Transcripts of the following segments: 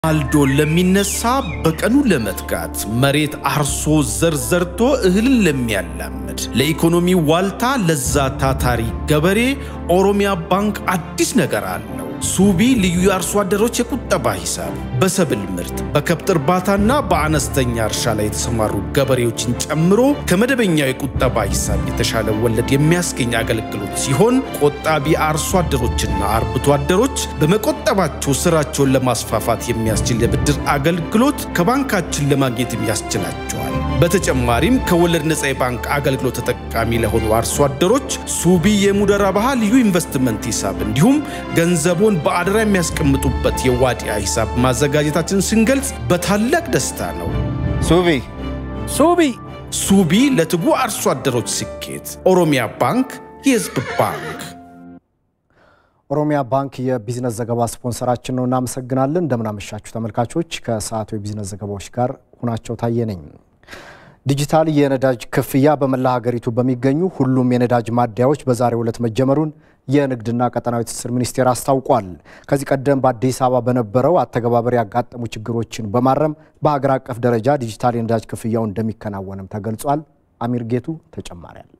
ማልዶ ለሚነሳ በቀኑ ለመትጋት መሬት አርሶ ዘር ዘርቶ እህልን ለሚያላምድ ለኢኮኖሚ ዋልታ ለዛ ታታሪ ገበሬ ኦሮሚያ ባንክ አዲስ ነገር አለው። ሱቢ ልዩ የአርሶ አደሮች የቁጠባ ሂሳብ በሰብል ምርት በከብት እርባታና በአነስተኛ እርሻ ላይ የተሰማሩ ገበሬዎችን ጨምሮ ከመደበኛው የቁጠባ ሂሳብ የተሻለ ወለድ የሚያስገኝ አገልግሎት ሲሆን ቆጣቢ አርሶ አደሮችና አርብቶ አደሮች በመቆጠባቸው ስራቸውን ለማስፋፋት የሚያስችል የብድር አገልግሎት ከባንካችን ለማግኘትም ያስችላቸዋል። በተጨማሪም ከወለድ ነፃ የባንክ አገልግሎት ተጠቃሚ ለሆኑ አርሶ አደሮች ሱቢ የሙደራ ባህ ልዩ ኢንቨስትመንት ሂሳብ እንዲሁም ገንዘቦን በአደራ የሚያስቀምጡበት የዋዲያ ሂሳብ ማዘጋጀታችን ስንገልጽ በታላቅ ደስታ ነው። ሱቢ ሱቢ ሱቢ ለትጉ አርሶ አደሮች ስኬት። ኦሮሚያ ባንክ የህዝብ ባንክ። ኦሮሚያ ባንክ የቢዝነስ ዘገባ ስፖንሰራችን ነው። እናመሰግናለን። እንደምናመሻችሁ ተመልካቾች። ከሰዓቱ የቢዝነስ ዘገባዎች ጋር ሁናቸው ታየ ነኝ። ዲጂታል የነዳጅ ክፍያ በመላ ሀገሪቱ በሚገኙ ሁሉም የነዳጅ ማደያዎች በዛሬው ዕለት መጀመሩን የንግድና ቀጠናዊ ትስስር ሚኒስቴር አስታውቋል። ከዚህ ቀደም በአዲስ አበባ በነበረው አተገባበር ያጋጠሙ ችግሮችን በማረም በሀገር አቀፍ ደረጃ ዲጂታል የነዳጅ ክፍያው እንደሚከናወንም ተገልጿል። አሚር ጌቱ ተጨማሪ አለው።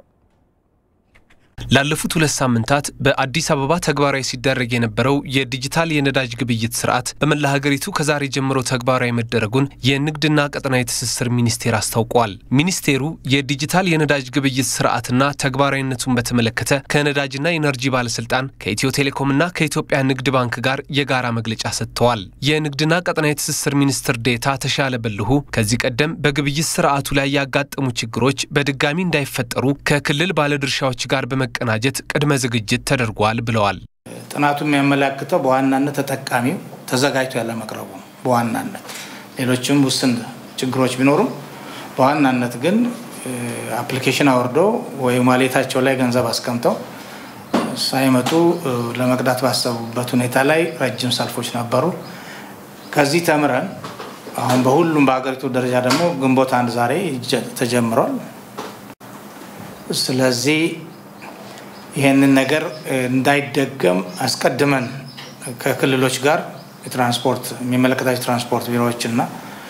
ላለፉት ሁለት ሳምንታት በአዲስ አበባ ተግባራዊ ሲደረግ የነበረው የዲጂታል የነዳጅ ግብይት ስርዓት በመላ ሀገሪቱ ከዛሬ ጀምሮ ተግባራዊ መደረጉን የንግድና ቀጠናዊ ትስስር ሚኒስቴር አስታውቋል። ሚኒስቴሩ የዲጂታል የነዳጅ ግብይት ስርዓትና ተግባራዊነቱን በተመለከተ ከነዳጅና ኢነርጂ ባለስልጣን ከኢትዮ ቴሌኮምና ከኢትዮጵያ ንግድ ባንክ ጋር የጋራ መግለጫ ሰጥተዋል። የንግድና ቀጠናዊ ትስስር ሚኒስትር ዴታ ተሻለ በልሁ ከዚህ ቀደም በግብይት ስርዓቱ ላይ ያጋጠሙ ችግሮች በድጋሚ እንዳይፈጠሩ ከክልል ባለድርሻዎች ጋር በመ ቀናጀት ቅድመ ዝግጅት ተደርጓል ብለዋል። ጥናቱ የሚያመላክተው በዋናነት ተጠቃሚው ተዘጋጅቶ ያለ መቅረቡ ነው። በዋናነት ሌሎችም ውስን ችግሮች ቢኖሩም በዋናነት ግን አፕሊኬሽን አውርደው ወይ ዋሌታቸው ላይ ገንዘብ አስቀምጠው ሳይመጡ ለመቅዳት ባሰቡበት ሁኔታ ላይ ረጅም ሰልፎች ነበሩ። ከዚህ ተምረን አሁን በሁሉም በሀገሪቱ ደረጃ ደግሞ ግንቦት አንድ ዛሬ ተጀምሯል። ስለዚህ ይህንን ነገር እንዳይደገም አስቀድመን ከክልሎች ጋር የትራንስፖርት የሚመለከታቸው ትራንስፖርት ቢሮዎች እና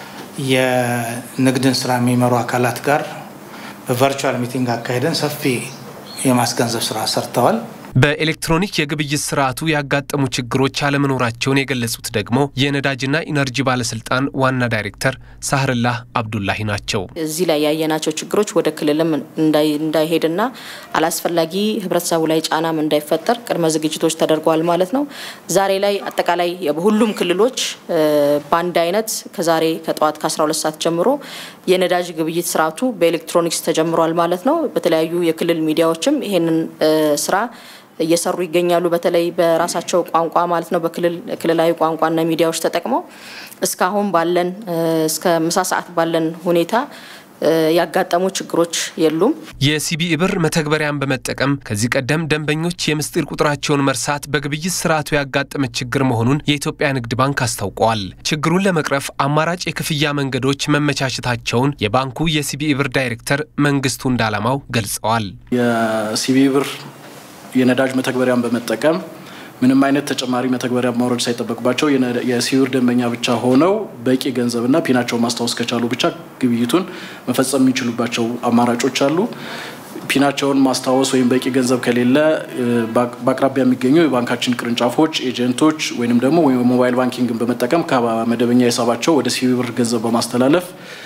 የንግድን ስራ የሚመሩ አካላት ጋር በቨርቹዋል ሚቲንግ አካሄደን ሰፊ የማስገንዘብ ስራ ሰርተዋል። በኤሌክትሮኒክ የግብይት ስርዓቱ ያጋጠሙ ችግሮች አለመኖራቸውን የገለጹት ደግሞ የነዳጅና ኢነርጂ ባለስልጣን ዋና ዳይሬክተር ሳህርላህ አብዱላሂ ናቸው። እዚህ ላይ ያየናቸው ችግሮች ወደ ክልልም እንዳይሄድና አላስፈላጊ ህብረተሰቡ ላይ ጫናም እንዳይፈጠር ቅድመ ዝግጅቶች ተደርገዋል ማለት ነው። ዛሬ ላይ አጠቃላይ በሁሉም ክልሎች በአንድ አይነት ከዛሬ ከጠዋት ከ12 ሰዓት ጀምሮ የነዳጅ ግብይት ስርዓቱ በኤሌክትሮኒክስ ተጀምሯል ማለት ነው። በተለያዩ የክልል ሚዲያዎችም ይሄንን ስራ እየሰሩ ይገኛሉ። በተለይ በራሳቸው ቋንቋ ማለት ነው። በክልል ክልላዊ ቋንቋና ሚዲያዎች ተጠቅመው እስካሁን ባለን እስከ ምሳ ሰዓት ባለን ሁኔታ ያጋጠሙ ችግሮች የሉም። የሲቢኢ ብር መተግበሪያን በመጠቀም ከዚህ ቀደም ደንበኞች የምስጢር ቁጥራቸውን መርሳት በግብይት ስርዓቱ ያጋጠመ ችግር መሆኑን የኢትዮጵያ ንግድ ባንክ አስታውቀዋል። ችግሩን ለመቅረፍ አማራጭ የክፍያ መንገዶች መመቻቸታቸውን የባንኩ የሲቢኢ ብር ዳይሬክተር መንግስቱ እንዳላማው ገልጸዋል። የሲቢኢ ብር የነዳጅ መተግበሪያን በመጠቀም ምንም አይነት ተጨማሪ መተግበሪያ ማውረድ ሳይጠበቅባቸው የሲቢኢ ብር ደንበኛ ብቻ ሆነው በቂ ገንዘብና ፒናቸውን ማስታወስ ከቻሉ ብቻ ግብይቱን መፈጸም የሚችሉባቸው አማራጮች አሉ። ፒናቸውን ማስታወስ ወይም በቂ ገንዘብ ከሌለ በአቅራቢያ የሚገኙ የባንካችን ቅርንጫፎች፣ ኤጀንቶች ወይም ደግሞ ሞባይል ባንኪንግን በመጠቀም ከመደበኛ ሂሳባቸው ወደ ሲቢኢ ብር ገንዘብ በማስተላለፍ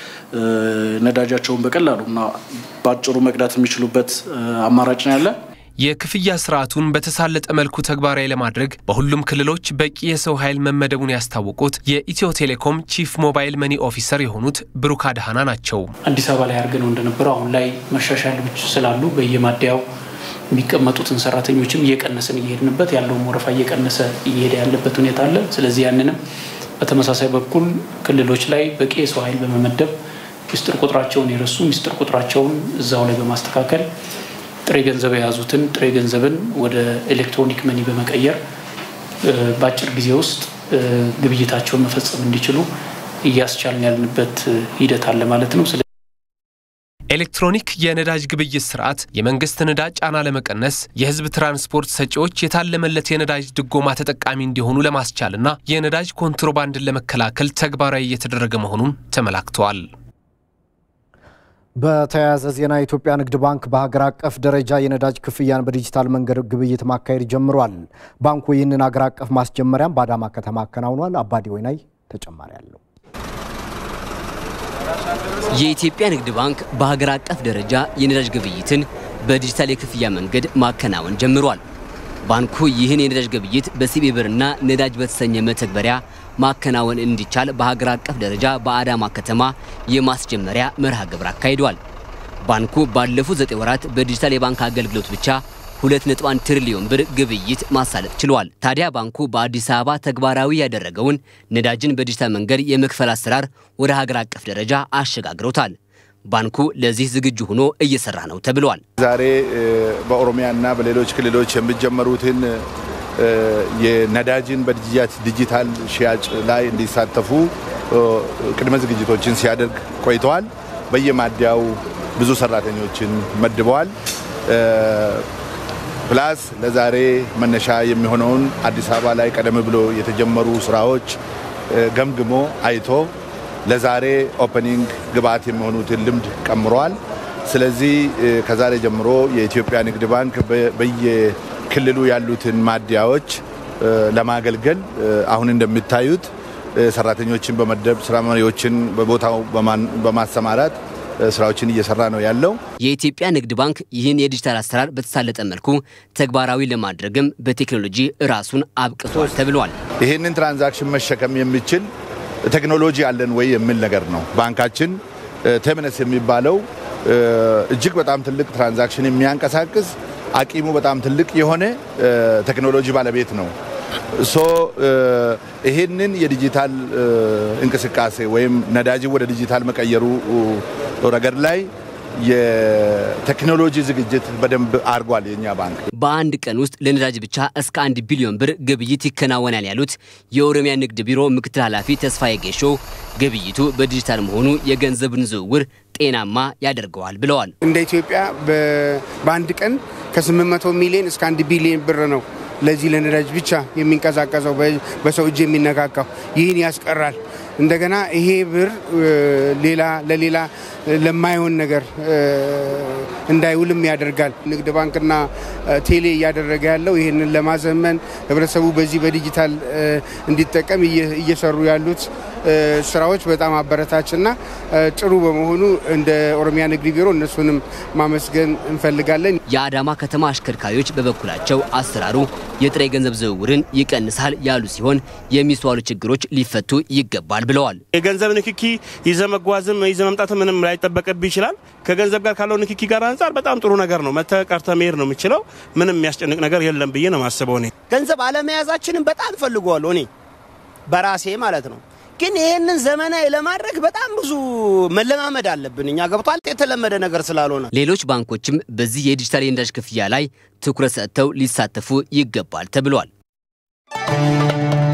ነዳጃቸውን በቀላሉ እና በአጭሩ መቅዳት የሚችሉበት አማራጭ ነው ያለ። የክፍያ ስርዓቱን በተሳለጠ መልኩ ተግባራዊ ለማድረግ በሁሉም ክልሎች በቂ የሰው ኃይል መመደቡን ያስታወቁት የኢትዮ ቴሌኮም ቺፍ ሞባይል መኒ ኦፊሰር የሆኑት ብሩክ አድሃና ናቸው። አዲስ አበባ ላይ አድርገነው እንደነበረው አሁን ላይ መሻሻሎች ስላሉ በየማደያው የሚቀመጡትን ሰራተኞችም እየቀነስን እየሄድንበት ያለውን ወረፋ እየቀነሰ እየሄደ ያለበት ሁኔታ አለ። ስለዚህ ያንንም በተመሳሳይ በኩል ክልሎች ላይ በቂ የሰው ኃይል በመመደብ ሚስጥር ቁጥራቸውን የረሱ ሚስጥር ቁጥራቸውን እዛው ላይ በማስተካከል ጥሬ ገንዘብ የያዙትን ጥሬ ገንዘብን ወደ ኤሌክትሮኒክ መኒ በመቀየር በአጭር ጊዜ ውስጥ ግብይታቸውን መፈጸም እንዲችሉ እያስቻልን ያልንበት ሂደት አለ ማለት ነው። ኤሌክትሮኒክ የነዳጅ ግብይት ስርዓት የመንግስት ነዳጅ ጫና ለመቀነስ የህዝብ ትራንስፖርት ሰጪዎች የታለመለት የነዳጅ ድጎማ ተጠቃሚ እንዲሆኑ ለማስቻልና የነዳጅ ኮንትሮባንድን ለመከላከል ተግባራዊ እየተደረገ መሆኑን ተመላክተዋል። በተያያዘ ዜና የኢትዮጵያ ንግድ ባንክ በሀገር አቀፍ ደረጃ የነዳጅ ክፍያን በዲጂታል መንገድ ግብይት ማካሄድ ጀምሯል። ባንኩ ይህንን ሀገር አቀፍ ማስጀመሪያም በአዳማ ከተማ አከናውኗል። አባዲ ወይናይ ተጨማሪ አለው። የኢትዮጵያ ንግድ ባንክ በሀገር አቀፍ ደረጃ የነዳጅ ግብይትን በዲጂታል የክፍያ መንገድ ማከናወን ጀምሯል። ባንኩ ይህን የነዳጅ ግብይት በሲቢ ብርና ነዳጅ በተሰኘ መተግበሪያ ማከናወን እንዲቻል በሀገር አቀፍ ደረጃ በአዳማ ከተማ የማስጀመሪያ መርሃ ግብር አካሂዷል። ባንኩ ባለፉት ዘጠኝ ወራት በዲጂታል የባንክ አገልግሎት ብቻ 2.1 ትሪሊዮን ብር ግብይት ማሳለጥ ችሏል። ታዲያ ባንኩ በአዲስ አበባ ተግባራዊ ያደረገውን ነዳጅን በዲጂታል መንገድ የመክፈል አሰራር ወደ ሀገር አቀፍ ደረጃ አሸጋግሮታል። ባንኩ ለዚህ ዝግጁ ሆኖ እየሰራ ነው ተብሏል። ዛሬ በኦሮሚያና በሌሎች ክልሎች የሚጀመሩትን የነዳጅን በዲጂታል ሽያጭ ላይ እንዲሳተፉ ቅድመ ዝግጅቶችን ሲያደርግ ቆይተዋል። በየማደያው ብዙ ሰራተኞችን መድበዋል። ፕላስ ለዛሬ መነሻ የሚሆነውን አዲስ አበባ ላይ ቀደም ብሎ የተጀመሩ ስራዎች ገምግሞ አይቶ ለዛሬ ኦፐኒንግ ግብአት የሚሆኑትን ልምድ ቀምሯል። ስለዚህ ከዛሬ ጀምሮ የኢትዮጵያ ንግድ ባንክ በየክልሉ ያሉትን ማደያዎች ለማገልገል አሁን እንደሚታዩት ሰራተኞችን በመደብ ስራ መሪዎችን በቦታው በማሰማራት ስራዎችን እየሰራ ነው ያለው። የኢትዮጵያ ንግድ ባንክ ይህን የዲጂታል አሰራር በተሳለጠ መልኩ ተግባራዊ ለማድረግም በቴክኖሎጂ ራሱን አብቅቷል ተብሏል። ይህንን ትራንዛክሽን መሸከም የሚችል ቴክኖሎጂ አለን ወይ የሚል ነገር ነው። ባንካችን ቴምነስ የሚባለው እጅግ በጣም ትልቅ ትራንዛክሽን የሚያንቀሳቅስ አቂሙ በጣም ትልቅ የሆነ ቴክኖሎጂ ባለቤት ነው። ሶ ይህንን የዲጂታል እንቅስቃሴ ወይም ነዳጅን ወደ ዲጂታል መቀየሩ ረገድ ላይ የቴክኖሎጂ ዝግጅት በደንብ አድርጓል የኛ ባንክ። በአንድ ቀን ውስጥ ለነዳጅ ብቻ እስከ አንድ ቢሊዮን ብር ግብይት ይከናወናል ያሉት የኦሮሚያ ንግድ ቢሮ ምክትል ኃላፊ ተስፋዬ ጌሾ ግብይቱ በዲጂታል መሆኑ የገንዘብን ዝውውር ጤናማ ያደርገዋል ብለዋል። እንደ ኢትዮጵያ በአንድ ቀን ከ800 ሚሊዮን እስከ አንድ ቢሊዮን ብር ነው ለዚህ ለነዳጅ ብቻ የሚንቀሳቀሰው በሰው እጅ የሚነካካው ይህን ያስቀራል። እንደገና ይሄ ብር ሌላ ለሌላ ለማይሆን ነገር እንዳይውልም ያደርጋል። ንግድ ባንክና ቴሌ እያደረገ ያለው ይህንን ለማዘመን ህብረተሰቡ በዚህ በዲጂታል እንዲጠቀም እየሰሩ ያሉት ስራዎች በጣም አበረታችና ጥሩ በመሆኑ እንደ ኦሮሚያ ንግድ ቢሮ እነሱንም ማመስገን እንፈልጋለን። የአዳማ ከተማ አሽከርካሪዎች በበኩላቸው አሰራሩ የጥሬ ገንዘብ ዝውውርን ይቀንሳል ያሉ ሲሆን የሚስተዋሉ ችግሮች ሊፈቱ ይገባል ብለዋል። የገንዘብ ንክኪ ይዘ መጓዝም ይዘ መምጣት ምንም ላይጠበቅብህ ይችላል። ከገንዘብ ጋር ካለው ንክኪ ጋር አንጻር በጣም ጥሩ ነገር ነው። መተህ ቀርተህ መሄድ ነው የምችለው። ምንም የሚያስጨንቅ ነገር የለም ብዬ ነው የማስበው። እኔ ገንዘብ አለመያዛችንን በጣም ፈልገዋለሁ እኔ በራሴ ማለት ነው። ግን ይህንን ዘመናዊ ለማድረግ በጣም ብዙ መለማመድ አለብን። እኛ ገብቷል የተለመደ ነገር ስላልሆነ ሌሎች ባንኮችም በዚህ የዲጂታል የነዳጅ ክፍያ ላይ ትኩረት ሰጥተው ሊሳተፉ ይገባል ተብሏል።